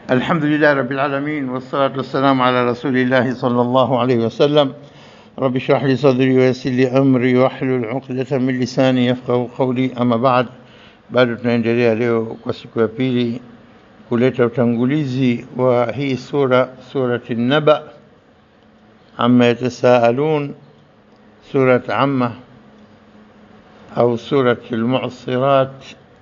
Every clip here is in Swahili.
الحمد لله رب العالمين والصلاة والسلام على رسول الله صلى الله عليه وسلم رب اشرح لي صدري ويسر لي أمري واحلل عقدة من لساني يفقه قولي أما بعد bado tunaendelea leo kwa siku ya pili kuleta utangulizi wa hii sura surati naba amma yatasaalun surat amma au surati almu'sirat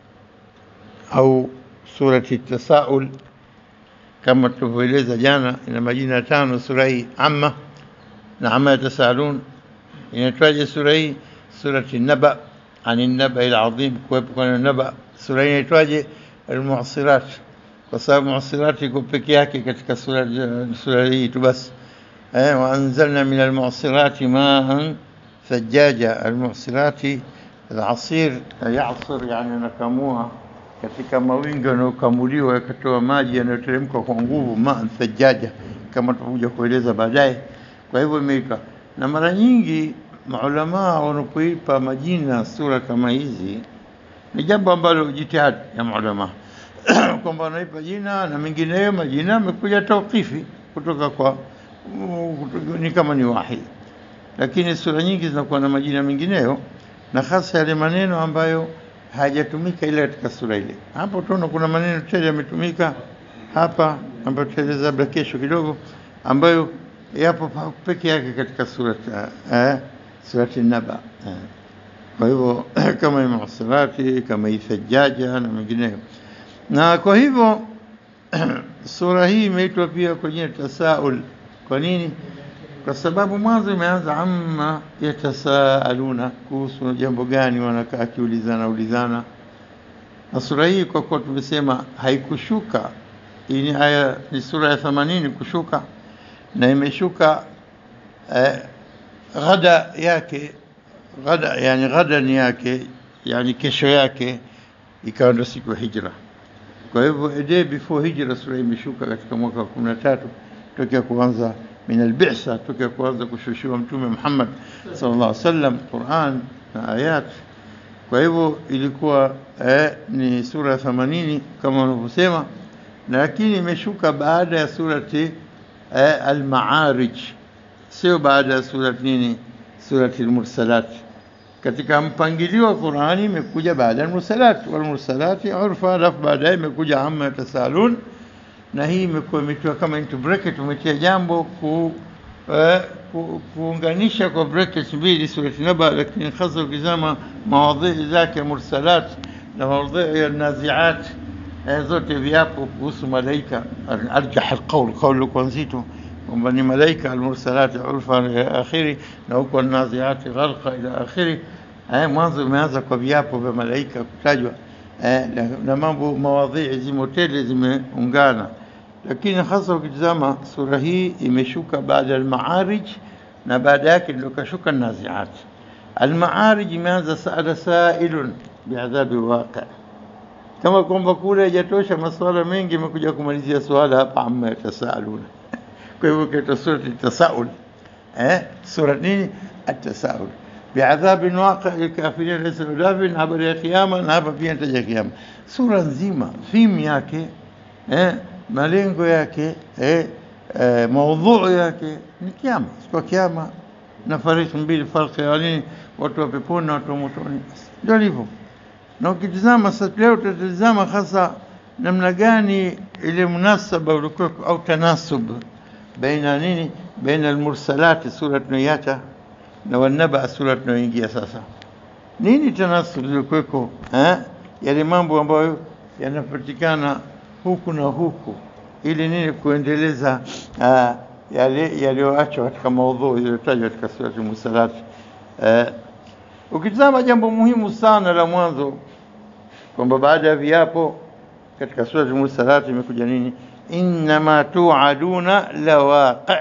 au surati tasaul kama tulivyoeleza jana ina majina tano sura hii amma na amma yatasaalun inaitwaje sura hii surati naba عن النبأ العظيم kuepuka na naba sura hii inaitwaje almu'sirat kwa sababu mu'sirat iko peke yake katika sura sura hii tu basi eh wa anzalna min almu'sirat ma'an thajjaja almu'sirat العصير يعصر يعني nakamua katika mawingi yanayokamuliwa yakatoa maji yanayoteremka kwa nguvu ma'an thajjaja kama tutakuja kueleza baadaye kwa hivyo imeika na mara nyingi maulamaa wanapoipa majina sura kama hizi ni jambo ambalo jitihadi ya maulamaa kwamba wanaipa jina na mengineyo majina amekuja tauqifi kutoka kwa ni kama ni wahi lakini sura nyingi zinakuwa na majina mengineyo na hasa yale maneno ambayo hayajatumika ile katika sura ile hapo tunaona kuna maneno tele yametumika hapa ambayo tutaeleza labda kesho kidogo ambayo yapo peke yake katika sura eh, surati naba kwa hivyo kama imuhsirati kama ifajjaja na mengineyo na kwa hivyo sura hii imeitwa pia kwa jina tasaul kwa nini kwa sababu mwanzo imeanza amma yatasaaluna kuhusu jambo gani wanakaa akiulizana ulizana na sura hii kwa kuwa tumesema haikushuka hii ni aya ni sura ya 80 kushuka na imeshuka eh, ghada yake ghada yani ghadan yake yani kesho yake ikawa ndo siku ya hijra kwa hivyo a day before hijra sura imeshuka katika mwaka wa 13 tokea kuanza min albisa tokea kuanza kushushiwa mtume Muhammad sallallahu alaihi wasallam Qur'an na ayat kwa hivyo ilikuwa eh, ni sura ya 80 kama wanavyosema lakini imeshuka baada ya surati eh, al-Ma'arij sio baada ya surati nini surati al-Mursalat katika mpangilio wa Qur'ani imekuja baada ya al-Mursalat wal-Mursalati urfa alafu baadaye imekuja amma tasalun na hii imekuwa imetiwa kama into bracket umetia jambo ku, eh, ku, kuunganisha kwa brackets mbili surati Naba lakini hasa ukizama mawadhi zake Mursalat na mawadhi ya Naziat zote viapo kuhusu malaika arjah alqawl qawl kwa nzito kwamba ni malaika almursalati urfa ila akhiri na huko naziati gharqa ila akhiri eh mwanzo imeanza kwa viapo vya malaika kutajwa eh, na mambo mawadhi zimo tele zimeungana lakini hasa ukitazama sura hii imeshuka baada al-Ma'arij na baada yake ndio kashuka naziat al-Ma'arij imeanza saada sa'ilun bi'adhabi waqi' kama kwamba kule haijatosha masuala mengi imekuja kumalizia swala hapa amma yatasaaluna kwa hivyo kaita surati tasaul eh sura nini atasaul biadhabin waqi lilkafirin laysa bidafin habari ya kiyama na hapa pia nitaja kiyama sura nzima theme yake eh malengo yake eh, eh maudhui yake ni kiyama kwa kiyama na fariki mbili farki ya nini watu wa peponi na watu wa motoni ndio hivyo na ukitizama sasa leo tutatizama hasa namna gani ile munasaba ulikuwa au tanasub baina nini baina almursalati sura tunayoiacha na wanaba sura tunayoingia sasa nini tanasub ilikuweko eh yale mambo ambayo yanapatikana huku na huku ili nini kuendeleza uh, yale yaliyoachwa katika maudhui yaliyotajwa katika sura al-mursalati eh, ukitazama jambo muhimu sana la mwanzo kwamba baada ya viapo katika sura al-mursalat imekuja nini innama tu'aduna lawaqi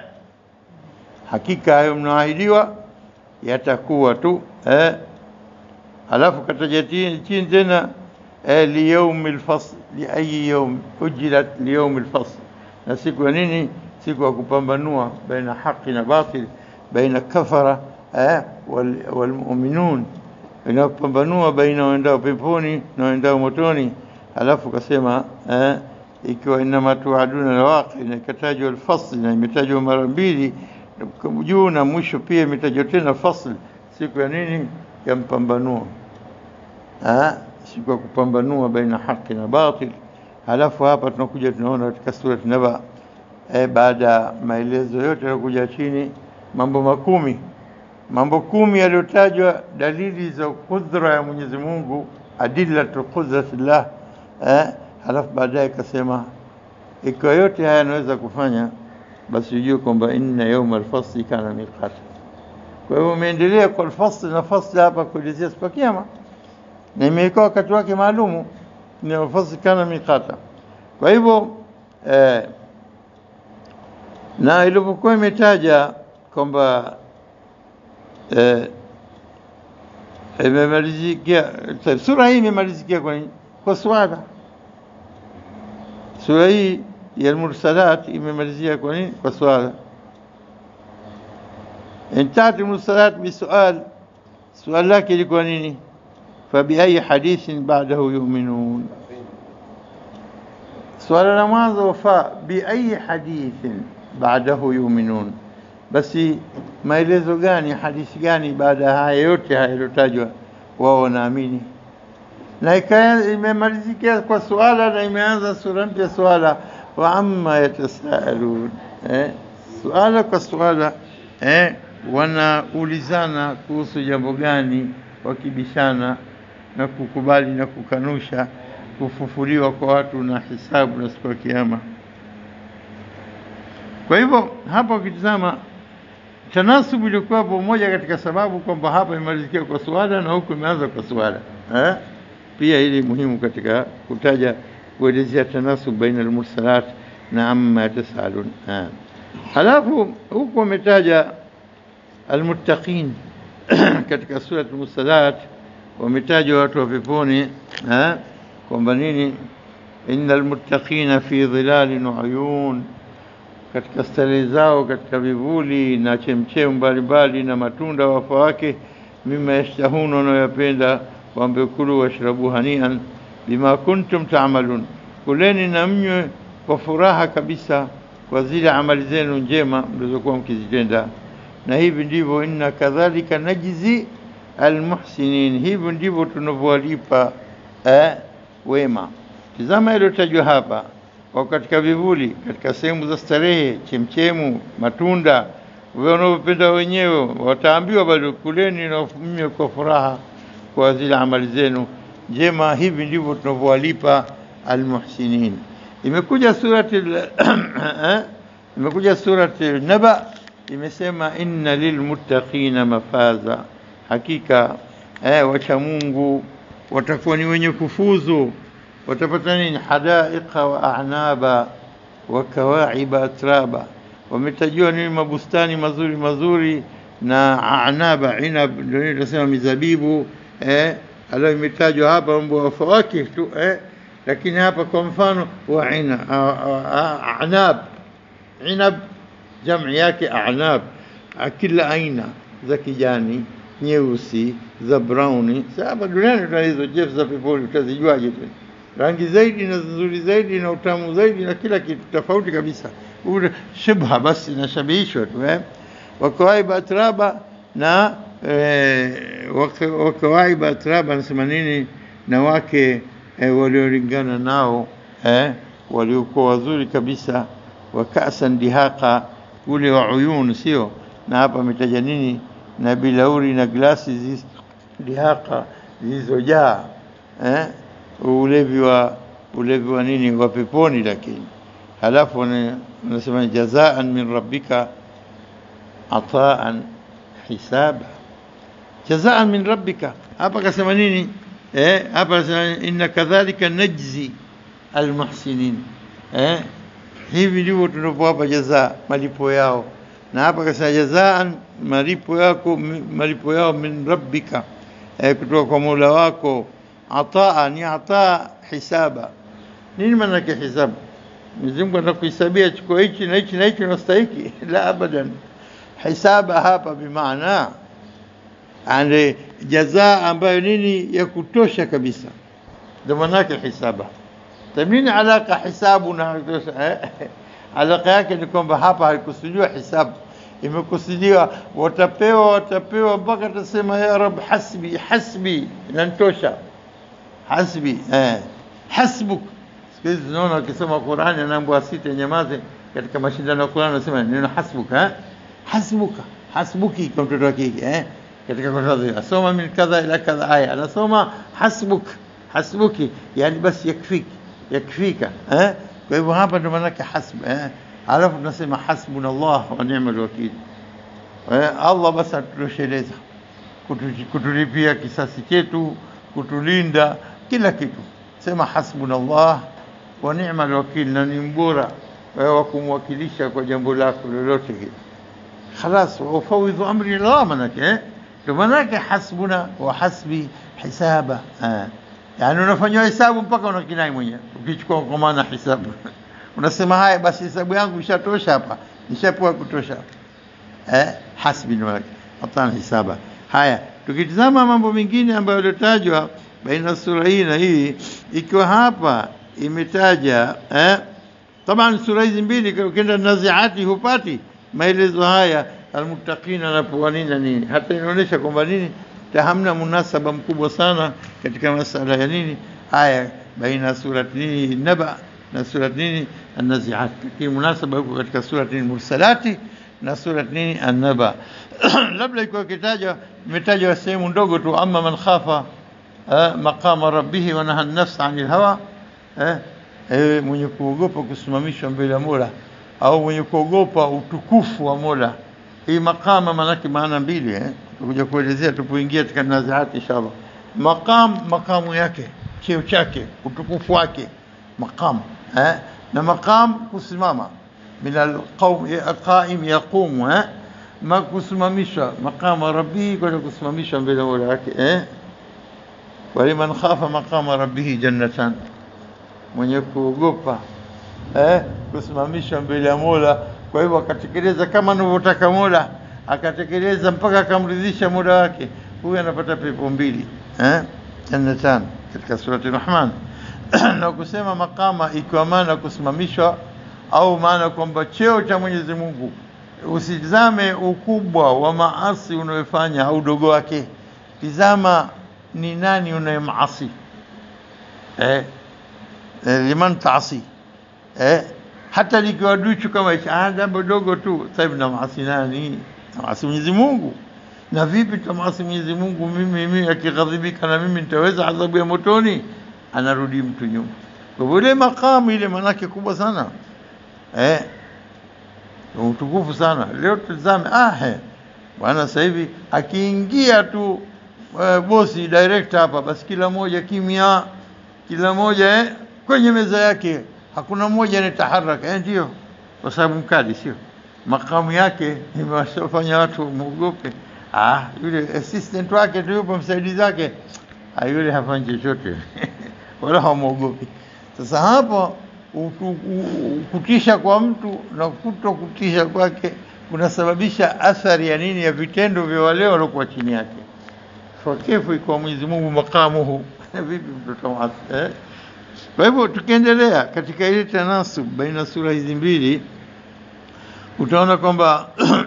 hakika hayo mnaahidiwa yatakuwa tu eh alafu kataja chini tena eh, liyaumi alfasl li ayi yawm ujilat liyaumi alfasl na siku ya nini siku ya kupambanua baina haki na batil baina kafara eh, wal, walmu'minun inapambanua baina waendao peponi na waendao motoni alafu kasema eh, ikiwa inama tuaduna lawaqi na ikatajwa alfasl na imetajwa mara mbili juu na mwisho pia imetajwa tena fasl siku ya nini ya mpambanuo ah siku ya kupambanua baina haki na batil halafu hapa tunakuja tunaona katika sura Naba eh, baada ya maelezo yote yaliokuja chini mambo makumi mambo kumi yaliyotajwa dalili za kudra ya Mwenyezi Mungu adillatu qudratillah eh, halafu baadaye akasema ikiwa yote haya yanaweza kufanya basi ujue kwamba inna yawma alfasli kana miqata kwa hivyo umeendelea kwa alfasli na fasli hapa kuelezea siku ya kiyama na imewekwa wakati wake maalumu ni alfasli kana miqata kwa hivyo eh, na ilipokuwa imetaja kwamba eh, imemalizikia sura hii imemalizikia kwa nini? Kwa swala. Sura hii ya Al-Mursalat imemalizia kwa nini? Kwa swala. Intahat Al-Mursalat bisual, swali lake ilikuwa nini? Fabiayi hadithin ba'dahu yu'minun. Swala la mwanzo fa biayi hadithin ba'dahu yu'minun basi maelezo gani hadithi gani baada ya haya yote haya yaliyotajwa wao wanaamini na imemalizikia kwa suala na imeanza sura mpya suala wa amma yatasaalun eh, suala kwa suala eh, wanaulizana kuhusu jambo gani wakibishana na kukubali na kukanusha kufufuliwa kwa watu na hisabu na siku ya kiyama kwa hivyo hapa ukitizama tanasubu ilikuwa moja katika sababu kwamba hapa imalizikia kwa suala na huku imeanza kwa suala eh? Pia hili muhimu katika kutaja kuelezea tanasub baina almursalat na amma tasalun eh. Halafu huku wametaja almuttaqin katika surat almursalat wametajwa watu wa peponi eh? kwamba nini innal muttaqina fi dhilalin wa uyun katika starehe zao katika vivuli na chemchemu mbalimbali na matunda wafa wake mima yashtahuna wanayoyapenda wambekulu washrabu hanian bima kuntum taamalun kuleni na mnywe kwa furaha kabisa kwa zile amali zenu njema mlizokuwa mkizitenda na hivi ndivyo inna kadhalika najzi almuhsinin hivyo ndivyo tunavyowalipa eh, wema tizama iliyotajwa hapa wako katika vivuli, katika sehemu za starehe, chemchemu, matunda wanaopenda wenyewe, wataambiwa bado kuleni na mnywe kwa furaha kwa zile amali zenu njema. Hivi ndivyo tunavyowalipa almuhsinin. Imekuja surati imekuja surati Naba imesema inna lilmuttaqina mafaza, hakika eh, wacha Mungu watakuwa ni wenye kufuzu watapata nini? hadaiqa wa a'naba wa kawaiba atraba, wametajiwa nini? Mabustani mazuri mazuri na a'naba, inab ndio tunasema mizabibu eh, alayo imetajwa hapa mambo ya fawakih tu eh, lakini hapa kwa mfano wa ina a'nab, inab jamii yake a'nab, kila aina za kijani nyeusi za browni. Sasa hapa duniani tuna hizo jef za peponi, utazijuaje tena? rangi zaidi na nzuri zaidi na utamu zaidi na kila kitu tofauti kabisa, shibha basi inashabihishwa tu eh, wakawaiba atraba na eh, wakawaiba atraba anasema nini? Na wake eh, waliolingana nao eh, waliokuwa wazuri kabisa, wakasan dihaqa, ule wa uyun, sio na hapa ametaja nini? Na bilauri na glasi dihaqa zilizojaa eh ulevi wa ulevi wa nini wa peponi, lakini halafu wanasema jazaan min rabbika ataan hisaba, jazaan min rabbika. Hapa kasema nini? Eh, hapa kasema inna kadhalika najzi almuhsinin. Eh, hivi ndivyo tunapowapa jazaa, malipo yao. Na hapa kasema jazaan, malipo yako, malipo yao min rabbika, eh, kutoka kwa Mola wako ataa ni ataa hisaba. Nini maana yake hisabu? Mwenyezi Mungu anakuhesabia chukua hichi na hichi na hichi unastahiki? La, abadan. Hisaba hapa bimaana ande jazaa ambayo nini ya kutosha kabisa, ndio maana yake hisaba. nini alaka hisabu na eh? alaka yake ni kwamba hapa haikusudiwa hisabu imekusudiwa watapewa watapewa mpaka tasema ya rab hasbi hasbi inantosha hasbi eh. hasbuk siku hizi tunaona wakisoma Qur'ani anaambiwa asite nyamaze katika mashindano ya Qur'ani anasema neno hasbuka eh? hasbuka hasbuki kwa mtoto wa kike eh? katika Qur'ani asoma min kadha ila kadha aya anasoma hasbuk hasbuki yani basi yakfiki yakfika eh? kwa hivyo hapa ndo maana yake hasb eh? alafu tunasema hasbuna Allah wa ni'mal wakil eh? Allah basi atutosheleza kutu- kutulipia kisasi chetu kutulinda kila kitu sema hasbuna Allah wa ni'mal wakil na ni mbora wewe wa kumwakilisha kwa jambo lako lolote hili خلاص وافوض امري الله manake eh ndio manake hasbuna wa hasbi hisaba eh yani unafanywa hesabu mpaka unakinai mwenyewe ukichukua kwa maana hisabu unasema haya basi hesabu yangu ishatosha hapa nishapewa kutosha eh hasbi ndio manake hapana hisaba haya tukitizama mambo mengine ambayo yaliyotajwa baina sura hii na hii ikiwa hapa imetaja eh Taban sura hizi mbili ukienda naziati hupati maelezo haya almuttaqina anapoa nini na nini, hata inaonyesha kwamba nini ta hamna munasaba mkubwa sana katika masala ya nini haya baina surat nini naba na surat nini an-naziat, lakini munasaba huko katika surat nini mursalati na surat nini an-naba labda iko kitajwa imetajwa sehemu ndogo tu, amma man khafa eh, maqama rabbih wa naha an-nafs 'anil hawa eh, eh, mwenye kuogopa kusimamishwa mbele ya Mola au mwenye kuogopa utukufu wa Mola. Hii makama manake maana mbili eh, tutakuja kuelezea tupoingia katika nazaati inshallah. Maqam, makamu yake, cheo chake, utukufu wake, maqam eh, na maqam kusimama min alqaum qaim yaqumu eh, ma kusimamishwa maqama rabbihi, kwenda kusimamishwa mbele ya Mola wake eh, waliman khafa maqama rabbihi jannatan mwenye kuogopa eh, kusimamishwa mbele ya Mola. Kwa hivyo akatekeleza kama anavyotaka Mola, akatekeleza mpaka akamridhisha Mola wake, huyu anapata pepo mbili eh, jannatan katika surati Rahman na kusema makama ikiwa maana kusimamishwa au maana kwamba cheo cha Mwenyezi Mungu, usitizame ukubwa wa maasi unayofanya au dogo wake, tizama ni nani unayemaasi eh, eh, liman taasi eh, hata likiwa duchu kama hicho, ah, jambo dogo tu. Sasa hivi namasi nani? Namasi Mwenyezi Mungu. Na vipi tamasi Mwenyezi Mungu? Mimi mimi akighadhibika na mimi nitaweza adhabu ya motoni? Anarudi mtu nyuma. Kwa hivyo ile makamu ile manake kubwa sana eh, utukufu sana. Leo tuzame, ah, he bwana, sasa hivi akiingia tu eh, bosi director hapa, basi kila moja kimya, kila moja eh, kwenye meza yake hakuna mmoja anataharaka eh, ndio kwa sababu mkali, sio makamu yake imewafanya watu muogope. Ah, yule assistant wake tu yupo msaidizi wake, ah, yule hafanyi chochote wala hamwogopi. Sasa hapo utu- u- kutisha kwa mtu na kuto kutisha kwake kunasababisha athari ya nini? Ya vitendo vya wale waliokuwa chini yake. Fakefu ikuwa Mwenyezi Mungu makamuhu vipi mtoto wake eh? Kwa hivyo tukiendelea katika ile tanasub baina sura hizi mbili, utaona kwamba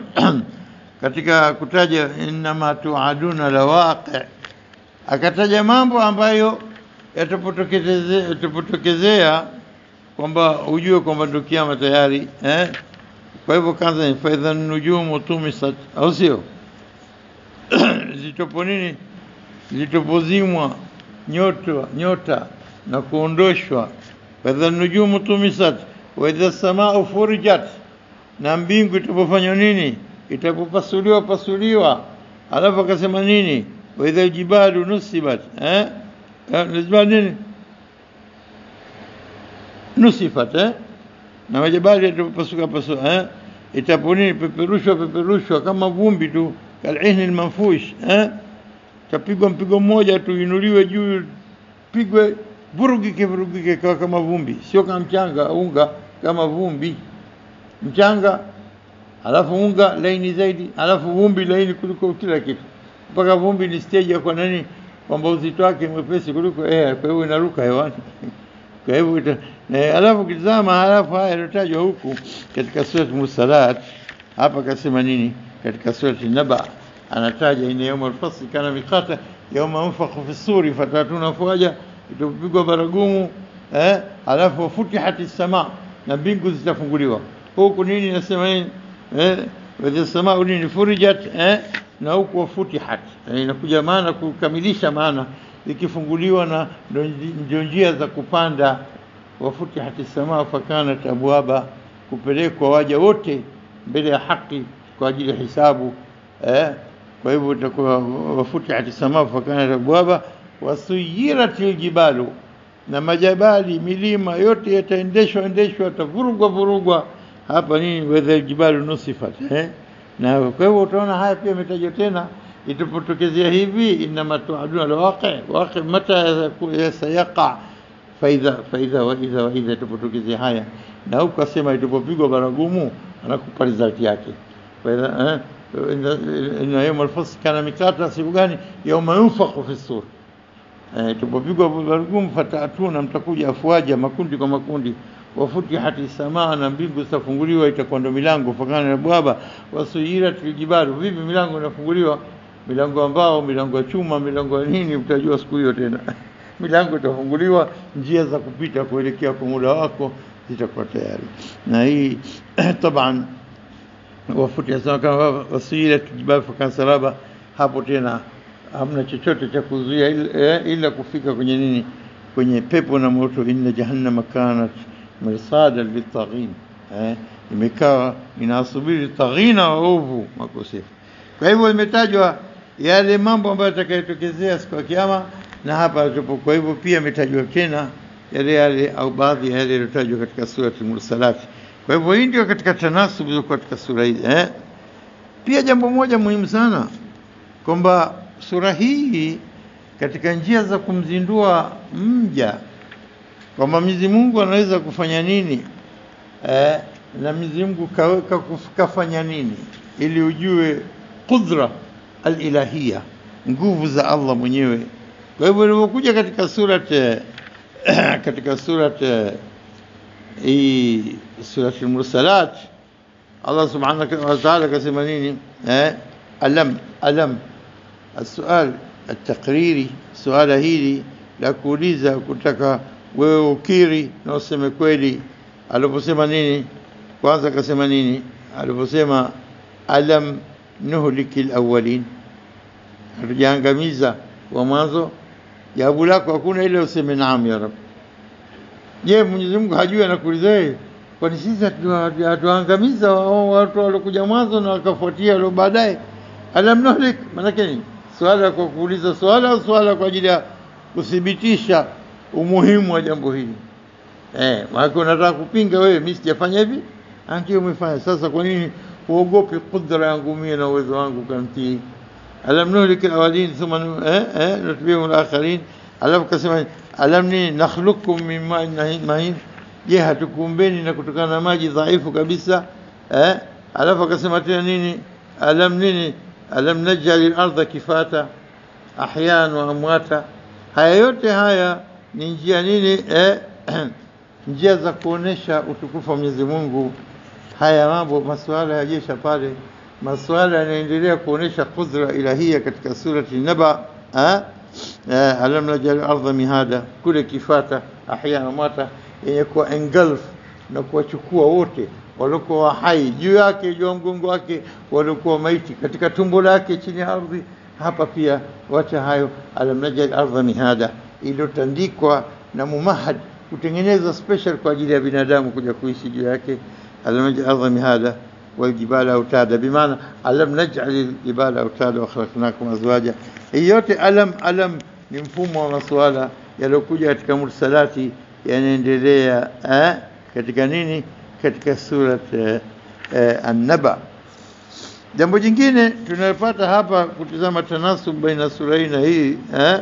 katika kutaja innama tuaduna la waqi, akataja mambo ambayo yatapotokezea yatapotokezea kwamba ujue kwamba ndio kiama tayari eh? Kwa hivyo kwanza, fa idha nujumu tumisat, au sio? zitopo nini, zitopozimwa nyota nyota na kuondoshwa, fa idha nujumu tumisat wa idha samau furijat, na mbingu itapofanywa nini, itapopasuliwa pasuliwa. Alafu akasema nini, wa idha jibalu nusibat eh? Eh, Nusifat nini nusifat eh? na majabali yatapasuka pasuka eh? itapo nini peperushwa peperushwa kama vumbi tu kalihni almanfush eh? tapigwa mpigo mmoja tu inuliwe juu pigwe vurugike vurugike kawa kama vumbi sio kama mchanga unga kama vumbi mchanga alafu unga laini zaidi alafu vumbi laini kuliko kila kitu mpaka vumbi ni stage ya kwa nani kwamba uzito wake mwepesi kuliko air kwa hiyo inaruka hewani Kwa hivyo ita- eh, alafu ukitazama halafu haya yaliyotajwa huku katika surat Mursalat, hapa kasema nini? Katika surat Naba anataja ina yauma alfasli kana miqata yauma yunfakhu fi suri fatatuna afwaja, itapigwa baragumu eh, alafu wafutihati sama, na mbingu zitafunguliwa. Huku nini nasema nini eh, wadhi samau nini furijat eh, na huku wafutihat eh, inakuja maana kukamilisha maana ikifunguliwa na ndo- ndio njia za kupanda wafutihati samaa fakanat abwaba, kupelekwa waja wote mbele ya haki kwa ajili ya hisabu eh? Kwa hivyo itakuwa wafutihati samaa fakanat abwaba wasuyirat ljibalu, na majabali milima yote yataendeshwa endeshwa, yatavurugwa vurugwa hapa nini, wedha ljibalu nusifat eh? na kwa hivyo utaona haya pia imetajwa tena itapotokezea hivi, inama tuaduna lwaqi waqi mata sayaqa faidha faidha waidha waidha, itapotokezea haya na huku asema itapopigwa baragumu anakupa result yake faidha eh, inna- inna yauma alfasl kana mikata, siku gani? yauma yunfakhu fi sur Eh, tupopigwa baragumu fatatuna, mtakuja afwaja, makundi kwa makundi, wafutihati samaa, na mbingu zitafunguliwa, itakuwa ndo milango, fakana na bwaba, wasuyirat ljibalu. Vipi milango inafunguliwa? Milango ambao milango ya chuma, milango ya nini, utajua siku hiyo tena. milango itafunguliwa, njia za kupita kuelekea kwa muda wako zitakuwa tayari, na hii taban wafuti asema kama wasilat jibal fakan saraba, hapo tena hamna chochote cha kuzuia ila, eh, ila kufika kwenye nini, kwenye pepo na moto. inna jahannama kanat mirsada litaghin, eh, imekaa inasubiri taghina waovu makosefu. Kwa hivyo imetajwa yale mambo ambayo yatakayotokezea siku ya Kiyama na hapa tupo. Kwa hivyo pia imetajwa tena yale yale au baadhi ya yale yaliyotajwa katika surati Mursalat. Kwa hivyo hii ndio katika tanasub iliyokuwa katika sura hii eh. Pia jambo moja muhimu sana kwamba sura hii katika njia za kumzindua mja kwamba Mwenyezi Mungu anaweza kufanya nini eh, na Mwenyezi Mungu kaweka kuf- kafanya nini, ili ujue qudra alilahia, nguvu za Allah mwenyewe. Kwa hivyo ilivyokuja katika surat eh, katika surat eh, hii surat al-Mursalat Allah subhanahu wa ta'ala kasema nini eh, alam alam السؤال التقريري suala hili la kuuliza kutaka wewe ukiri na useme kweli aliposema nini kwanza akasema nini aliposema alam nuhliki alawwalin hatujaangamiza wa mwanzo jawabu lako hakuna ile useme naam ya rab je Mwenyezi Mungu hajui anakuuliza wewe kwani sisi hatu- hatuangamiza wa- watu waliokuja mwanzo na wakafuatia walio baadaye alam nuhlik maanake nini swala kwa kuuliza swala au swala kwa ajili ya kuthibitisha umuhimu wa jambo hili eh maana unataka kupinga wewe mimi sijafanya hivi Ah, ndio umefanya sasa kwa nini huogopi kudra yangu mimi na uwezo wangu kantii alam nuhlik alawalin thumma nu- eh eh nutbihum alakhirin alafu kasema alam ni nakhluqukum min ma'in nahin- mahin je hatukuumbeni na kutokana na maji dhaifu kabisa eh alafu akasema tena nini alam nini alam naj'al al-ardha kifata ahyan wa amwata haya yote haya ni njia nini eh njia za kuonesha utukufu wa Mwenyezi Mungu haya mambo masuala ya jesha pale masuala yanaendelea kuonesha kudra ilahia katika surati Naba eh? Eh, alam najal ardha mihada kule kifata ahyana mata yenye kuwa engulf na kuwachukua wote waliokuwa hai juu yake juu ya mgongo wake waliokuwa maiti katika tumbo lake chini ya ardhi hapa pia wacha hayo alam najal ardha mihada iliyotandikwa na mumahad kutengeneza special kwa ajili ya binadamu kuja kuishi juu yake alam najal ardha mihada والجبال أوتادا بمعنى ألم نجعل الجبال أوتادا وخلقناكم أزواجا hii yote alam alam ni mfumo wa masuala yaliyokuja katika mursalati yanaendelea eh, katika nini katika surat eh, eh, an-naba jambo jingine tunalopata hapa kutizama tanasub baina sura hii na hii eh,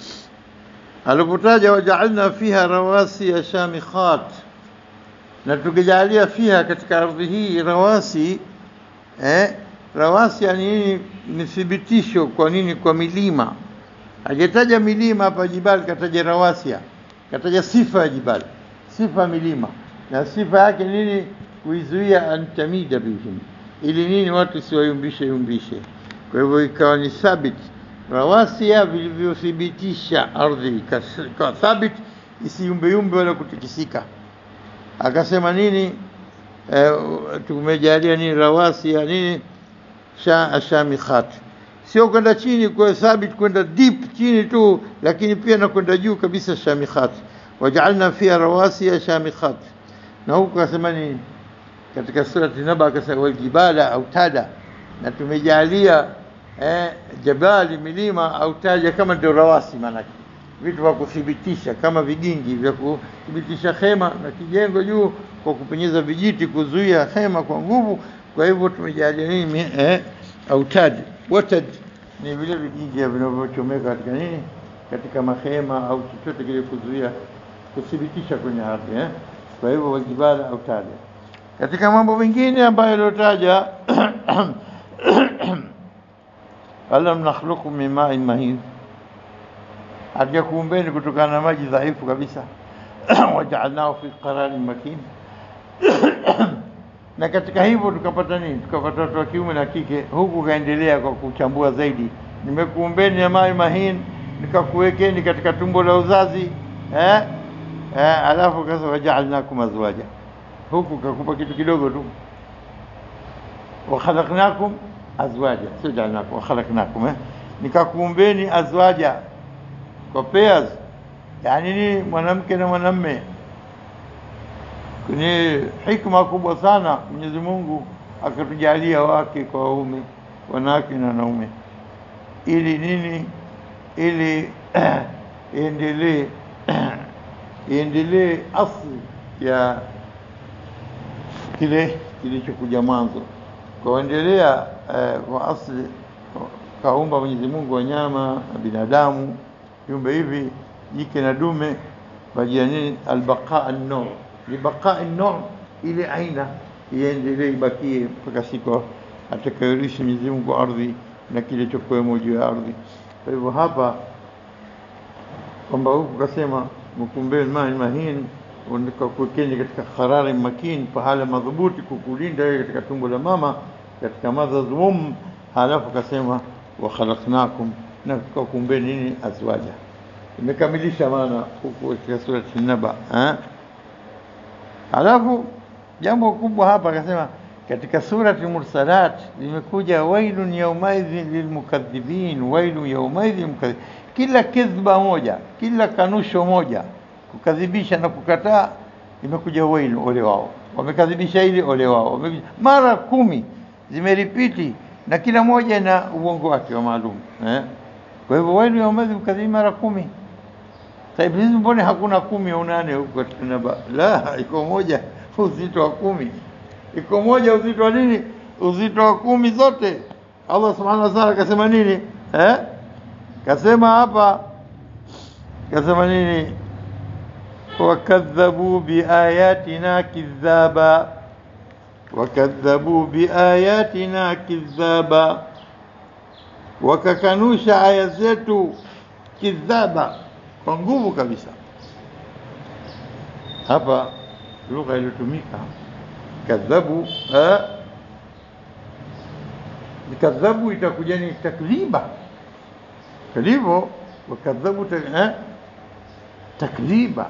alipotaja wajaalna fiha rawasi ya shamikhat na tukijalia fiha katika ardhi hii rawasi eh, rawasi yani nini ni thibitisho kwa nini kwa milima hajataja milima hapa jibali kataja rawasia kataja sifa ya jibali sifa milima, na sifa yake nini? Kuizuia antamida bihim, ili nini? Watu siwayumbishe yumbishe. Kwa hivyo ikawa ni thabit, rawasia vilivyothibitisha ardhi ikawa thabit, isiyumbeyumbe wala kutikisika. Akasema nini? E, tumejalia nini? Rawasia nini? Sha, shamikhat sio kwenda chini kwa thabit, kwenda deep chini tu, lakini pia na kwenda juu kabisa. Shamikhat wajaalna fiha rawasiya shamikhat. Na huku akasema ni katika surati Naba, akasema waljibala autada, na tumejalia eh, jabali milima autaja, kama ndio rawasi, maanake vitu vya kuthibitisha kama vigingi vya kuthibitisha hema na kijengo juu, kwa kupenyeza vijiti kuzuia hema kwa nguvu. Kwa hivyo tumejalia nini eh, autad watad ni vile vigingi vinavyochomeka katika nini, katika mahema au chochote kile kuzuia kuthibitisha kwenye ardhi eh. Kwa hivyo waljibala autada. Katika mambo mengine ambayo yaliyotaja alam nakhluqu min ma'in mahin, hatujakuumbeni kutokana na maji dhaifu kabisa wajaalnahu fi qararin makin na katika hivyo tukapata nini? Tukapata watu wa kiume na kike. Huku kaendelea kwa kuchambua zaidi, nimekuumbeni ya mai mahin, nikakuwekeni katika tumbo la uzazi eh? Eh, alafu kasa wajaalnakum azwaja, huku kakupa kitu kidogo tu, wakhalaqnakum azwaja, sio jaalnakum, wakhalaqnakum eh? nikakuumbeni azwaja kwa pairs, yani nini? Mwanamke na mwanamme kwenye hikma kubwa sana Mwenyezi Mungu akatujalia wake kwa waume, wanawake na wanaume, ili nini? Ili iendelee iendelee asli ya kile kilichokuja mwanzo, kwaendelea eh, kwa asli kaumba Mwenyezi Mungu wanyama na binadamu, viumbe hivi jike na dume, bajia nini? Albaqa an-nur libaqai nur, ile aina iendelee ibakie mpaka siku atakayorisha Mwenyezi Mungu ardhi na kile chokuwemo juu ya ardhi. Kwa hivyo hapa kwamba huku kasema mkumbeni main mahin, kuwekeni katika qarari makin, pahala madhubuti kukulinda wewe katika tumbo la mama, katika mother's womb. Halafu kasema wa khalaqnakum, na tukakuumbeni nini? Azwaja. Imekamilisha maana huku katika surati Naba eh? Halafu jambo kubwa hapa akasema katika surati Mursalat limekuja wailun yaumaidhin lilmukadhibin, wailun yaumaidhin mukadhibin. Kila kidhba moja, kila kanusho moja, kukadhibisha na kukataa, imekuja wailu, ole wao, wamekadhibisha hili, ole wao, mara kumi zimeripiti, na kila moja na uongo wake wa maalum eh? Kwa hivyo wailu yaumaidhin mukadhibin mara kumi. Sasa hizi mbona hakuna kumi au nane huko katika Naba? La, iko moja uzito wa kumi, iko moja uzito wa nini? Uzito wa kumi zote. Allah subhanahu wa ta'ala kasema nini eh? Kasema hapa, kasema nini? wakadhabu biayatina kidhaba, wakadhabu biayatina kidhaba, wakakanusha aya zetu kidhaba kwa nguvu kabisa. Hapa lugha iliyotumika kadhabu, kadhabu itakuja ni takdhiba, kalivyo wakadhabu ta, takdhiba.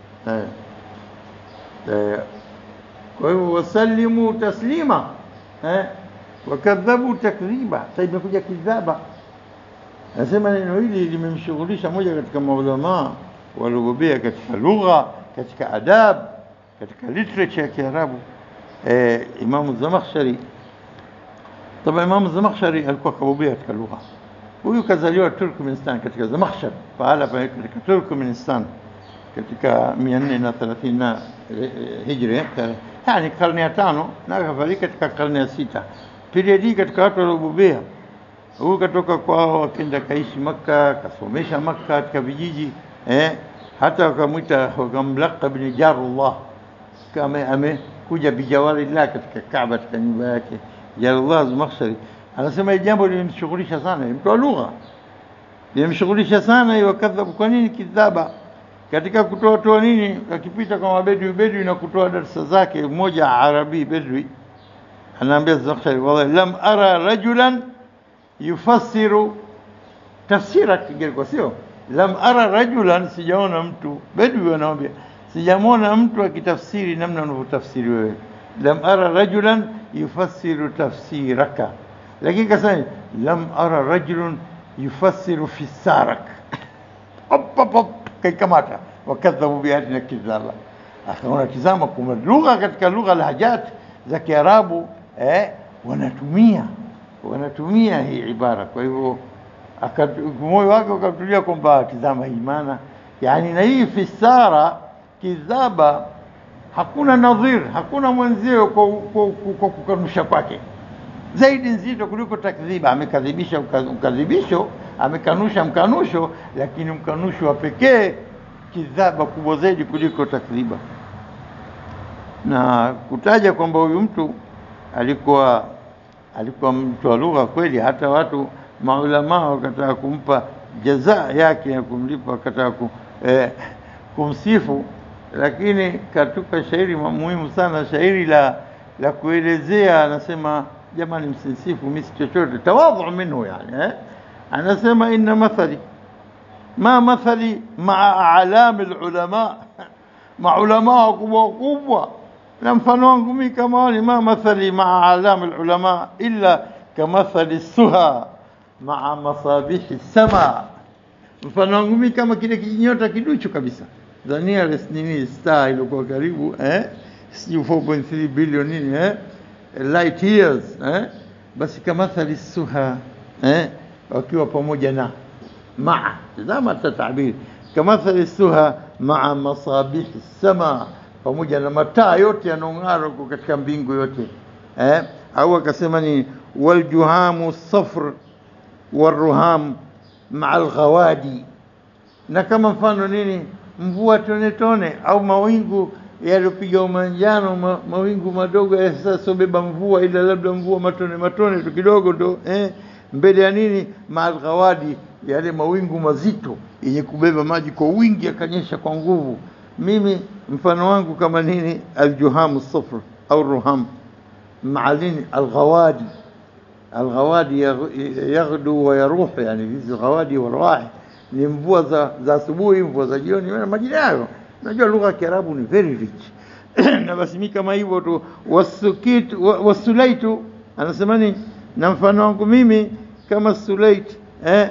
Kwa hivyo wasalimu taslima, wakadhabu takdhiba. Sasa imekuja kidhaba Nasema neno hili limemshughulisha moja katika maulamaa waliobobea katika lugha, katika adab, katika literature ya Kiarabu eh, Imamu Zamakhshari. Taba Imamu Zamakhshari alikuwa kabobea katika lugha. Huyu kazaliwa Turkmenistan, katika Zamakhshar, pahala pa katika Turkmenistan katika mia nne na thelathini na hijri, yani karne ya tano, na akafariki katika karne ya sita. Period hii katika watu waliobobea huyu katoka kwao akenda kaishi Makka, akasomesha Makka katika vijiji eh, hata wakamwita wakamlaqab ni Jarullah, kama amekuja bijawarillah katika Kaaba, katika nyumba yake Jarullah Zamakhshari. Anasema hili jambo limemshughulisha sana, ni mtu wa lugha, limemshughulisha sana hiyo kadhabu. Kwa nini kidhaba? katika kutoa toa nini, akipita kwa mabedwi bedwi na kutoa darsa zake, mmoja Arabi bedwi anaambia Zamakhshari, wallahi lam ara rajulan yufassiru tafsira Kiingereza, sio lam ara rajulan, sijaona mtu bedwi wanawambia, sijamwona mtu akitafsiri namna unavyotafsiri wewe. Lam ara rajulan yufassiru tafsiraka, lakini kasema lam ara rajulun yufassiru fisarak Hop, hop, hop, kaikamata wakadhabu biayatina kidhaba. Akaona tizama, kuna lugha katika lugha lahajat za Kiarabu eh, wanatumia wanatumia hii ibara. Kwa hivyo moyo wake ukatulia kwamba tizama hii maana, yani na hii fisara kidhaba, hakuna nadhir, hakuna mwenzio kwa, kwa, kwa kukanusha kwake zaidi nzito kuliko takdhiba. Amekadhibisha ukadhibisho, amekanusha mkanusho, lakini mkanusho wa pekee kidhaba kubwa zaidi kuliko takdhiba. Na kutaja kwamba huyu mtu alikuwa alikuwa mtu wa lugha kweli, hata watu maulamaa wakataka kumpa jaza yake ya kumlipa, wakataka ku, eh, kumsifu, lakini katuka shairi muhimu sana, shairi la la kuelezea, anasema jamani, msinsifu mimi si chochote, tawadhu minhu yani eh? Anasema inna mathali ma mathali maa alami lulama, maulamaa wakubwa wakubwa, na mfano wangu mimi kama wani, ma mathali maa alami lulama illa kamathali suha maa masabihi sama, mfano wangu mimi kama kile kijinyota kiduchu kabisa, the nearest nini star ilikuwa karibu eh? sijui 4.3 billion nini eh? light years eh? basi kamathali suha eh? wakiwa pamoja na maa tazama tatabiri kamathali suha maa masabihi sama, pamoja na mataa yote yanaong'ara huko katika mbingu yote eh? au akasema ni waljuhamu safr waruham maa alghawadi, na kama mfano nini mvua tone tone au mawingu yaliyopiga umanjano ma, mawingu madogo yasasobeba mvua, ila labda mvua matone matone tu kidogo ndo eh, mbele ya nini maalghawadi, yale mawingu mazito yenye kubeba maji kwa wingi yakanyesha kwa nguvu. Mimi mfano wangu kama nini, aljuhamu safr au ruham maa nini alghawadi. Alghawadi yaghdu wa yaruhu, yani hizi ghawadi warwahi ni mvua za za asubuhi, mvua za jioni, majina yayo Najua lugha ya Kiarabu ni very rich na basi mi kama hivyo tu. Wasukit wasulaitu, anasema ni na mfano wangu mimi kama sulait eh,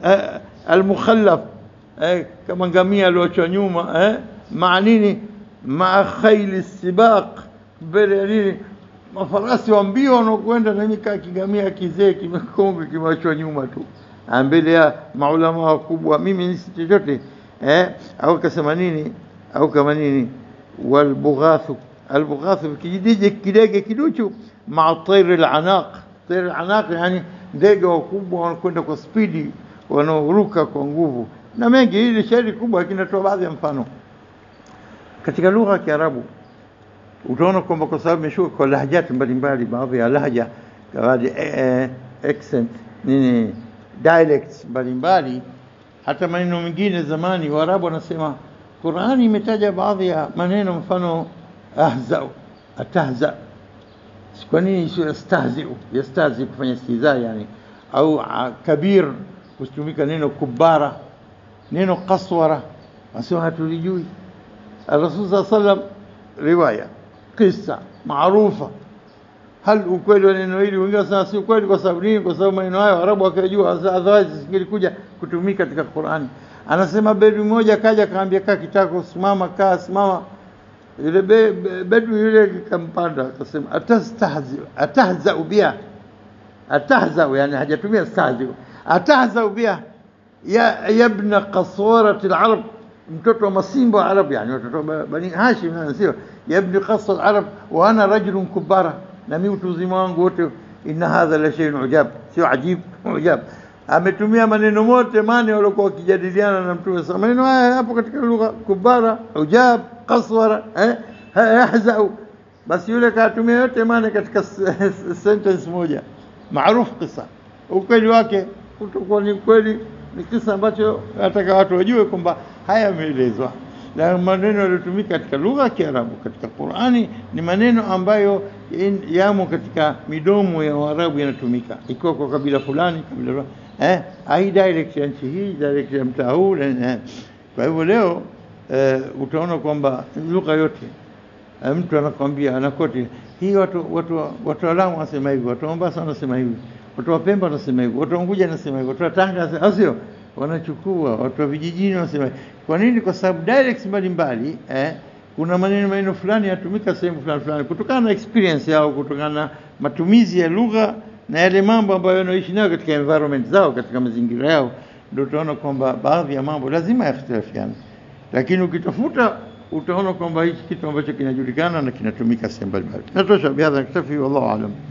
almukhallaf al eh, kama ngamia alioachwa nyuma eh, maa nini, maa khaili sibaq, mbele ya nini, mafarasi wa mbio wanaokwenda, na mimi kaa kigamia kizee kimekonge kimeachwa nyuma tu mbele ya maulama wakubwa, mimi si chochote eh, au kasema nini au kama nini, walbughathu albughathu kijidije kidege kiduchu, maa tairi lanaq. Tairi lanaq yani ndege wakubwa wanakwenda kwa spidi, wanaoruka kwa nguvu na mengi. Hili shairi kubwa kinatoa baadhi ya mfano katika lugha ya Kiarabu. Utaona kwamba kwa sababu imeshuka kwa lahjati mbalimbali, baadhi ya lahja baadhi accent nini dialects mbalimbali, hata maneno mengine zamani Waarabu wanasema Qurani imetaja baadhi ya maneno, mfano ahza, atahza. Kwa nini isiyo yastahziu? Yastahzi kufanya istihza yani, au kabir kutumika neno kubara, neno kaswara, asema hatulijui. Rasul saa sallam, riwaya kisa maarufa. Hal ukweli wa neno hili? Wengine wanasema si ukweli. Kwa sababu nini? Kwa sababu maneno hayo Arabu wakayajua, otherwise singelikuja kutumika katika Qurani. Anasema bedwi mmoja kaja kaambia, kaa kitako, simama, kaa, simama. Yule be, be, bedwi yule kampanda akasema, atastahzi atahzau biha, atahzau yani hajatumia stahzi, atahzau biha ya yabna qaswarati alarab, mtoto wa masimba wa Arab, yani watoto wa bani Hashim, sio yabni qaswa alarab, wa ana rajulun kubara, na mimi utu uzima wangu wote. Inna hadha la shay'un ujab, sio ajib, ujab ametumia maneno mote mane waliokuwa wakijadiliana na Mtume sasa. Maneno haya hapo katika lugha kubara, ujab, kaswara, eh, yahzau. Basi yule katumia yote mane katika sentence moja maarufu. Kisa ukweli wake utakuwa ni kweli, ni kisa ambacho nataka watu wajue kwamba haya yameelezwa. la maneno yaliyotumika katika lugha ya Kiarabu katika Qur'ani ni maneno ambayo in- yamo katika midomo ya Waarabu yanatumika, ikiwa kwa kabila fulani kabila fulani, eh, ai dialect ya nchi hii dialect ya mtaa huu eh. Kwa hivyo leo eh, utaona kwamba lugha yote eh, mtu anakwambia anakoti hii watu watu watu wa Lamu wanasema hivi, watu wa Mombasa wanasema hivi, watu wa Pemba wanasema hivi, watu wa Unguja wanasema hivi, watu wa Tanga wanasema- au sio? Wanachukua watu wa vijijini wanasema hivi. Kwa nini? Kwa sababu dialects mbalimbali eh, kuna maneno maneno fulani yatumika sehemu fulani fulani kutokana na experience yao, kutokana na matumizi ya lugha na yale mambo ambayo wanaishi nayo katika environment zao, katika mazingira yao, ndio utaona kwamba baadhi ya mambo lazima yakhtilafiane lakini ukitafuta utaona kwamba hichi kitu ambacho kinajulikana na kinatumika sehemu mbalimbali. Natosha bihadha naktafi, wallahu alam.